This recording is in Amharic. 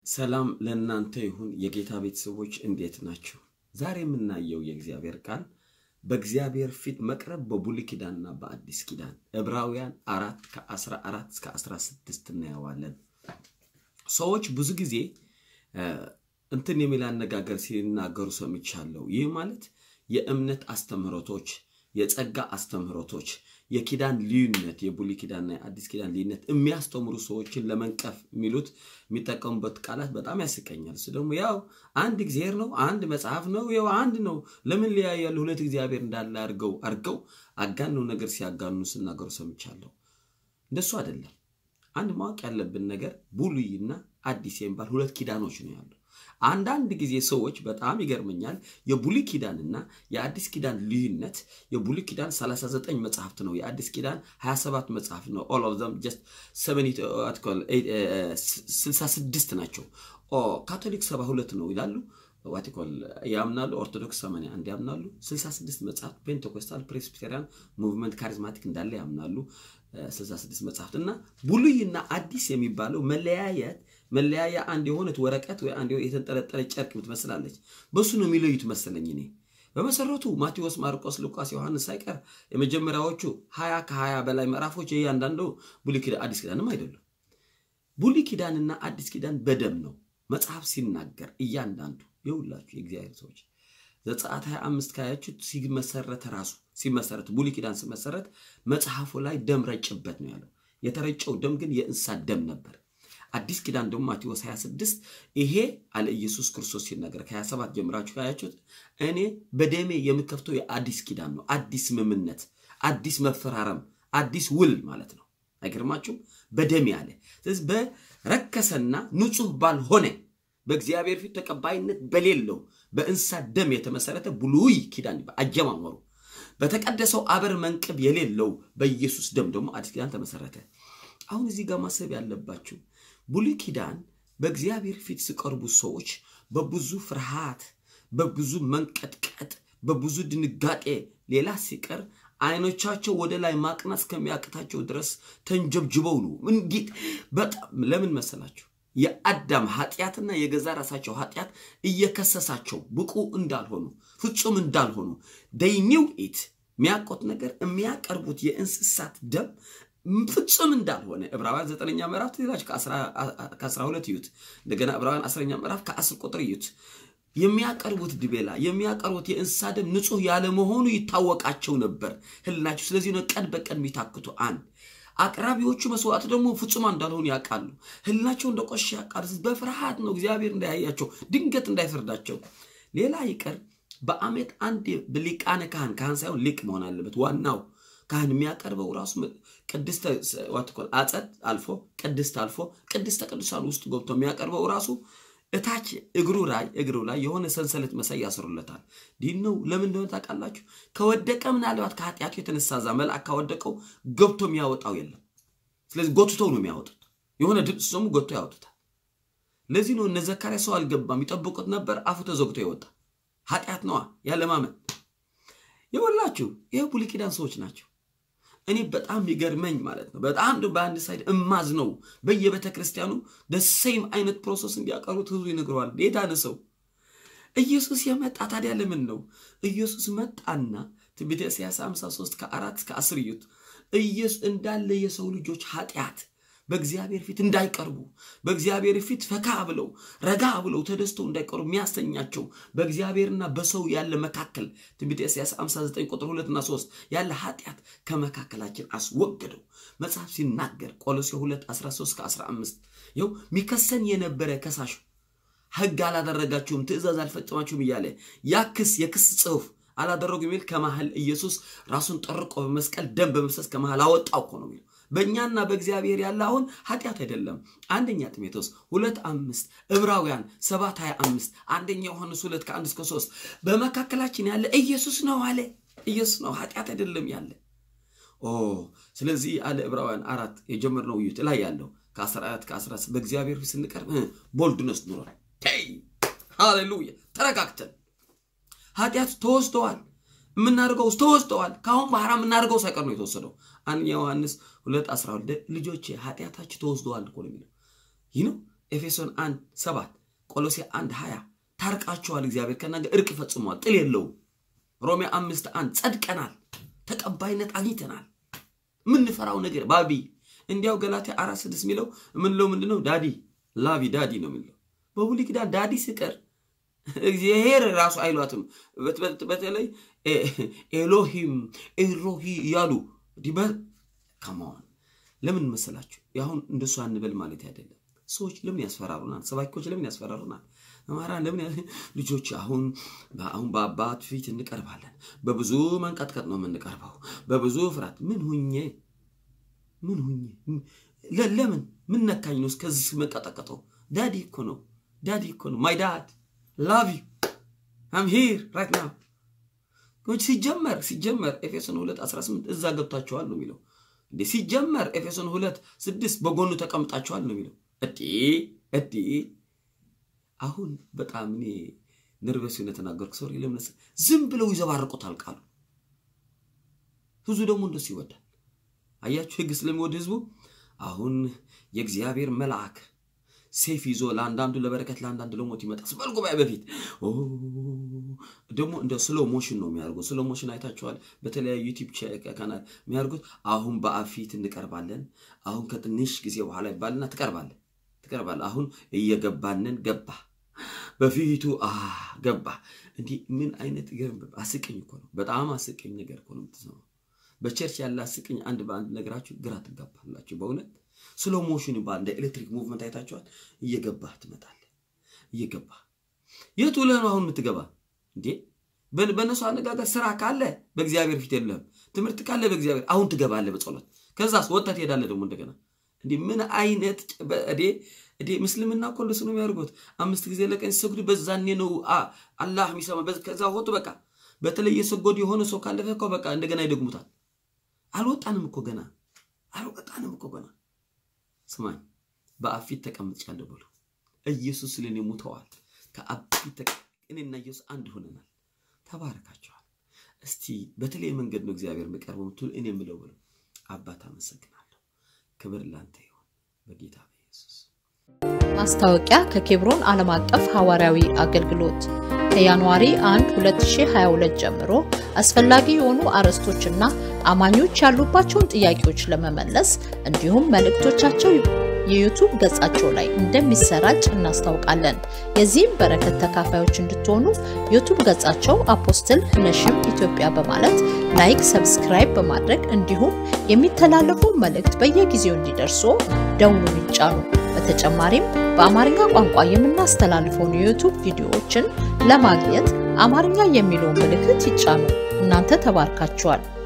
ሰላም ለእናንተ ይሁን የጌታ ቤተሰቦች እንዴት ናቸው? ዛሬ የምናየው የእግዚአብሔር ቃል በእግዚአብሔር ፊት መቅረብ በብሉይ ኪዳንና በአዲስ ኪዳን ዕብራውያን አራት ከ14 እስከ 16 እናየዋለን። ሰዎች ብዙ ጊዜ እንትን የሚል አነጋገር ሲናገሩ ሰምቻለሁ። ይህ ማለት የእምነት አስተምህሮቶች፣ የጸጋ አስተምህሮቶች፣ የኪዳን ልዩነት፣ የብሉይ ኪዳንና የአዲስ ኪዳን ልዩነት የሚያስተምሩ ሰዎችን ለመንቀፍ የሚሉት የሚጠቀሙበት ቃላት በጣም ያስቀኛል። እሱ ደግሞ ያው አንድ እግዚአብሔር ነው፣ አንድ መጽሐፍ ነው፣ ያው አንድ ነው፣ ለምን ሊያያሉ ሁለት እግዚአብሔር እንዳለ አድርገው አድርገው አጋነው ነገር ሲያጋኑ ስናገሩ ሰምቻለሁ። እንደሱ አይደለም። አንድ ማወቅ ያለብን ነገር ብሉይና አዲስ የሚባል ሁለት ኪዳኖች ነው ያሉ። አንዳንድ ጊዜ ሰዎች በጣም ይገርመኛል። የብሉይ ኪዳንና የአዲስ ኪዳን ልዩነት የብሉይ ኪዳን 39 መጽሐፍት ነው፣ የአዲስ ኪዳን 27 መጽሐፍት ነው። ኦል ኦፍ ዘም ጀስት 66 ናቸው። ካቶሊክ 72 ነው ይላሉ ዋቲኮል ያምናሉ። ኦርቶዶክስ 81 ያምናሉ። 66 መጽሐፍት ፔንቴኮስታል፣ ፕሬስቢቴሪያን ሙቭመንት ካሪዝማቲክ እንዳለ ያምናሉ። 66 መጽሐፍት እና ብሉይና አዲስ የሚባለው መለያየት መለያያ አንድ የሆነት ወረቀት ወይ አንድ የተንጠለጠለ ጨርቅ ምትመስላለች። በሱ ነው የሚለዩት መሰለኝ እኔ። በመሰረቱ ማቴዎስ፣ ማርቆስ፣ ሉቃስ፣ ዮሐንስ ሳይቀር የመጀመሪያዎቹ ሀያ ከሀያ በላይ ምዕራፎች እያንዳንዱ ብሉይ ኪዳን አዲስ ኪዳንም አይደሉም። ብሉይ ኪዳንና አዲስ ኪዳን በደም ነው መጽሐፍ ሲናገር እያንዳንዱ የሁላችሁ የእግዚአብሔር ሰዎች ዘጸአት 25 ካያችሁት ሲመሰረት ራሱ ሲመሰረት ብሉይ ኪዳን ሲመሰረት መጽሐፉ ላይ ደም ረጭበት ነው ያለው። የተረጨው ደም ግን የእንስሳት ደም ነበር። አዲስ ኪዳን ደግሞ ማቴዎስ 26 ይሄ አለ ኢየሱስ ክርስቶስ ሲናገር ከ27 ጀምራችሁ ካያችሁት እኔ በደሜ የምከፍተው የአዲስ ኪዳን ነው። አዲስ ስምምነት፣ አዲስ መፈራረም፣ አዲስ ውል ማለት ነው። አይገርማችሁም? በደሜ አለ። ስለዚህ በረከሰና ንጹህ ባልሆነ በእግዚአብሔር ፊት ተቀባይነት በሌለው በእንስሳት ደም የተመሰረተ ብሉይ ኪዳን አጀማመሩ በተቀደሰው አበር መንቅብ የሌለው በኢየሱስ ደም ደግሞ አዲስ ኪዳን ተመሰረተ። አሁን እዚህ ጋር ማሰብ ያለባችሁ ብሉይ ኪዳን በእግዚአብሔር ፊት ሲቀርቡ ሰዎች በብዙ ፍርሃት፣ በብዙ መንቀጥቀጥ፣ በብዙ ድንጋጤ ሌላ ሲቀር አይኖቻቸው ወደ ላይ ማቅናት እስከሚያቅታቸው ድረስ ተንጀብጅበው ነው። እንዴት በጣም ለምን መሰላችሁ? የአዳም ኃጢአትና የገዛ ራሳቸው ኃጢአት እየከሰሳቸው ብቁ እንዳልሆኑ ፍጹም እንዳልሆኑ ደይኒው ኢት የሚያውቁት ነገር የሚያቀርቡት የእንስሳት ደም ፍጹም እንዳልሆነ ዕብራውያን ዘጠነኛ ምዕራፍ ትላችሁ ከአስራ ሁለት እዩት። እንደገና ዕብራውያን አስረኛ ምዕራፍ ከአስር ቁጥር እዩት። የሚያቀርቡት ድቤላ የሚያቀርቡት የእንስሳ ደም ንጹሕ ያለመሆኑ ይታወቃቸው ነበር ህልናቸው። ስለዚህ ነው ቀን በቀን የሚታክቱ አንድ አቅራቢዎቹ መስዋዕት ደግሞ ፍጹማን እንዳልሆኑ ያውቃሉ። ህልናቸው እንደቆሸ ያውቃሉ። በፍርሃት ነው እግዚአብሔር እንዳያያቸው ድንገት እንዳይፈርዳቸው። ሌላ ይቀር በዓመት አንድ ሊቃነ ካህን ካህን ሳይሆን ሊቅ መሆን አለበት ዋናው ካህን የሚያቀርበው ራሱ ቅድስተ አጸድ አልፎ ቅድስት አልፎ ቅድስተ ቅዱሳን ውስጥ ገብቶ የሚያቀርበው ራሱ እታች እግሩ ላይ እግሩ ላይ የሆነ ሰንሰለት መሳይ ያስሩለታል። ዲን ነው። ለምን እንደሆነ ታውቃላችሁ? ከወደቀ ምናልባት ከኃጢአቱ የተነሳ ዛ መልአክ ካወደቀው ገብቶ የሚያወጣው የለም። ስለዚህ ጎትተው ነው የሚያወጡት። የሆነ ድምፅ ሰሙ ጎትቶ ያወጡታል። ለዚህ ነው እነ ዘካርያስ ሰው አልገባም፣ ይጠብቁት ነበር። አፉ ተዘግቶ ይወጣ። ኃጢአት ነዋ ያለማመን። የወላችሁ ይህ ብሉይ ኪዳን ሰዎች ናቸው። እኔ በጣም ይገርመኝ ማለት ነው። በጣም በአንድ ሳይድ እማዝ ነው። በየቤተ ክርስቲያኑ ደሴም አይነት ፕሮሰስ እንዲያቀሩት ህዝቡ ይነግረዋል። የዳነ ሰው ኢየሱስ የመጣ ታዲያ ለምን ነው? ኢየሱስ መጣና ትንቢተ ኢሳይያስ 53 ከአራት እስከ አስር እዩት። ኢየሱስ እንዳለ የሰው ልጆች ኃጢአት በእግዚአብሔር ፊት እንዳይቀርቡ በእግዚአብሔር ፊት ፈካ ብለው ረጋ ብለው ተደስተው እንዳይቀርቡ የሚያሰኛቸው በእግዚአብሔርና በሰው ያለ መካከል ትንቢተ ኢሳይያስ 59 ቁጥር 2 እና 3 ያለ ኃጢአት ከመካከላችን አስወገደው። መጽሐፍ ሲናገር ቆሎሴ 2 13 ከ15 ይኸው ሚከሰን የነበረ ከሳሽ ሕግ አላደረጋችሁም፣ ትእዛዝ አልፈጸማችሁም እያለ ያ ክስ የክስ ጽሑፍ አላደረጉ የሚል ከመሃል ኢየሱስ ራሱን ጠርቆ በመስቀል ደም በመፍሰስ ከመሃል አወጣው እኮ ነው የሚለው በእኛና በእግዚአብሔር ያለ አሁን ኃጢአት አይደለም። አንደኛ ጢሞቴዎስ ሁለት አምስት ዕብራውያን ሰባት ሀያ አምስት አንደኛ ዮሐንስ ሁለት ከአንድ እስከ ሶስት በመካከላችን ያለ ኢየሱስ ነው አለ። ኢየሱስ ነው ኃጢአት አይደለም ያለ። ኦ ስለዚህ አለ ዕብራውያን አራት የጀመርነው እዩት ላይ ያለው ከአስራ አራት ከአስራ በእግዚአብሔር ፊት ስንቀርብ ቦልድነስ ኑሯል። ሃሌሉያ ተረጋግተን ኃጢአት ተወስደዋል። የምናደርገው ተወስደዋል። ከአሁን በኋላ የምናደርገው ሳይቀር ነው የተወሰደው። አንደኛ ዮሐንስ ሁለት አስራ ሁለት ልጆቼ ኃጢአታችሁ ተወስደዋል እኮ ነው የሚለው። ይህ ነው ኤፌሶን 1 7 ቆሎሴ 1 20 ታርቃችኋል፣ እግዚአብሔር ከእናንተ እርቅ ፈጽሟል፣ ጥል የለውም። ሮሜ አምስት አንድ ጸድቀናል፣ ተቀባይነት አግኝተናል። የምንፈራው ነገር ባቢ እንዲያው ገላትያ አራት ስድስት የሚለው የምንለው ምንድን ነው? ዳዲ ላቪ ዳዲ ነው የሚለው። በብሉይ ኪዳን ዳዲ ስቀር እግዚአብሔር ራሱ አይሏትም። በተለይ ኤሎሂም ኤሎሂ እያሉ ዲበ ከመሆን ለምን መሰላችሁ? አሁን እንደሱ አንበል ማለት አይደለም። ሰዎች ለምን ያስፈራሩናል? ሰባኪዎች ለምን ያስፈራሩናል? መምህራን ለምን ልጆች አሁን አሁን በአባት ፊት እንቀርባለን። በብዙ መንቀጥቀጥ ነው የምንቀርበው፣ በብዙ ፍርሃት። ምን ሁኜ ምን ሁኜ ለምን ምን ነካኝ ነው እስከዚህ መንቀጠቀጠው? ዳዲ እኮ ነው ዳዲ እኮ ነው ማይ ዳድ ላቭ ዩ አም ሂር ራይት ናው። ሲጀመር ሲጀመር ኤፌሶን 2 18 እዛ ገብታችኋል ነው የሚለው እንዴ ሲጀመር ኤፌሶን 2 6 በጎኑ ተቀምጣችኋል ነው የሚለው እዲ እዲ አሁን በጣም እኔ ነርቨስ ሆነ ተናገርኩ። ሶሪ ለምን ዝም ብለው ይዘባርቁታል ቃሉ። ህዝቡ ደግሞ እንደሱ ይወዳል። አያችሁ ህግ ስለሚወድ ህዝቡ አሁን የእግዚአብሔር መልአክ ሴፍ ይዞ ለአንዳንዱ ለበረከት ለአንዳንዱ ለሞት ይመጣል። ስበል ጉባኤ በፊት ደግሞ እንደ ስሎ ሞሽን ነው የሚያደርጉት። ስሎ ሞሽን አይታችኋል። በተለያዩ ዩቲዩብ ካናል የሚያደርጉት አሁን በአብ ፊት እንቀርባለን። አሁን ከትንሽ ጊዜ በኋላ ይባልና ትቀርባለን ትቀርባለህ። አሁን እየገባንን ገባ በፊቱ አ ገባ። እንዲህ ምን አይነት ገርም አስቀኝ እኮ ነው። በጣም አስቀኝ ነገር እኮ ነው የምትሰማው። በቸርች ያለ አስቀኝ አንድ በአንድ ነገራችሁ ግራ ትጋባላችሁ። በእውነት ስሎ ሞሽን ይባል እንደ ኤሌክትሪክ ሙቭመንት አይታችኋል። እየገባህ ትመጣለህ። እየገባህ የቱ ለህ ነው አሁን የምትገባ እንዴ? በእነሱ አነጋገር ስራ ካለ በእግዚአብሔር ፊት የለህም። ትምህርት ካለ በእግዚአብሔር አሁን ትገባለህ በጸሎት ከዛስ ወጥተህ ትሄዳለህ ደግሞ እንደገና እንዲህ ምን አይነት እዴ እዴ ምስልምና እኮ እንደሱ ነው የሚያደርጉት። አምስት ጊዜ ለቀን ሲሰግዱ በዛኔ ነው አላህ የሚሰማ። ከዛ ወጡ በቃ በተለይ የሰጎዱ የሆነ ሰው ካለፈ እኮ በቃ እንደገና ይደግሙታል። አልወጣንም እኮ ገና አልወጣንም እኮ ገና። ስማኝ በአብ ፊት ተቀምጫለሁ ብሎ ኢየሱስ ስለኔ ሙተዋል። ከአብ ፊት እኔና ኢየሱስ አንድ ሆነናል። ተባረካቸዋል። እስቲ በተለይ መንገድ ነው እግዚአብሔር የሚቀርበው ምትሉ እኔ የምለው ብሎ አባት አመሰግናለሁ። ክብር ላንተ ይሁን በጌታ በኢየሱስ። ማስታወቂያ ከኬብሮን ዓለም አቀፍ ሐዋርያዊ አገልግሎት ከጃንዋሪ 1 2022 ጀምሮ አስፈላጊ የሆኑ አርዕስቶችና አማኞች ያሉባቸውን ጥያቄዎች ለመመለስ እንዲሁም መልእክቶቻቸው የዩቱብ ገጻቸው ላይ እንደሚሰራጭ እናስታውቃለን። የዚህም በረከት ተካፋዮች እንድትሆኑ ዩቱብ ገጻቸው አፖስትል ነሽም ኢትዮጵያ በማለት ላይክ፣ ሰብስክራይብ በማድረግ እንዲሁም የሚተላለፉ መልእክት በየጊዜው እንዲደርሱ ደውሉን ይጫኑ። በተጨማሪም በአማርኛ ቋንቋ የምናስተላልፈውን የዩቱብ ቪዲዮዎችን ለማግኘት አማርኛ የሚለውን ምልክት ይጫኑ። እናንተ ተባርካችኋል።